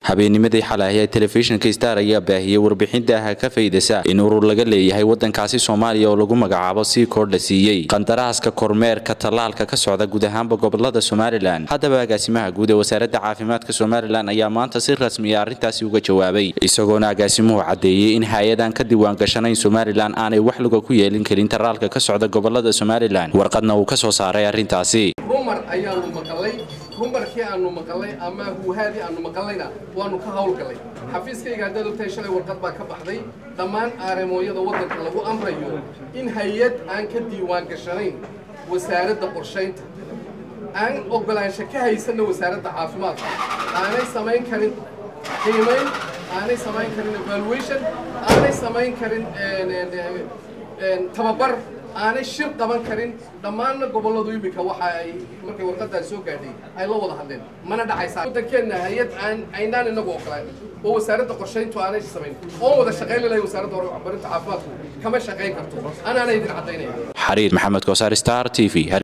habeennimadii xalay ee telefishinka star ayaa baahiyey warbixinta ka faydasa in urur laga leeyahay wadankaasi soomaaliya oo lagu magacaabo sii koor la siiyey qandaraaska kormeerka tallaalka ka socda guud ahaanba gobolada somalilan haddaba agaasimaha guud ee wasaaradda caafimaadka somalilan ayaa maanta si rasmiya arrintaasi uga jawaabay isagoona agaasimuhu caddeeyey in hay-adan ka diiwaan gashanayn somalilan aanay wax luga ku yeelin karin tallaalka ka socda gobolada somalilan warqadna uu ka soo saaray arrintaasi rumar ayaanu maqalay rumarkii aanu maqalay ama huuhaadii aanu maqalayna waanu ka hawlgalay xafiiskayga haddaad ogtahay shalay warqad baa ka baxday dhammaan aaramooyada waddanka lagu amrayo in hay-ad aan ka diiwaan gashanayn wasaaradda qorshaynta aan oggolaansho ka haysanna wasaaradda caafimaadka aanay samayn karin qiimayn aanay samayn karin evaluation aanay samayn karin tababar aanay shir qaban karin dhammaanna gobolladu iminka waxa ay markay warqaddaas soo gaadhay ay la wada hadleen mana dhacaysaa waddankeenna hay-ad aan aynaan inagu ogolaan oo wasaaradda qorshayntu aanay samayn oon wada shaqayn lelahay wasaaradda waxbarinta caafimaadku kama shaqayn karto anaana idin caddaynaya xariir maxamed koosaar star t v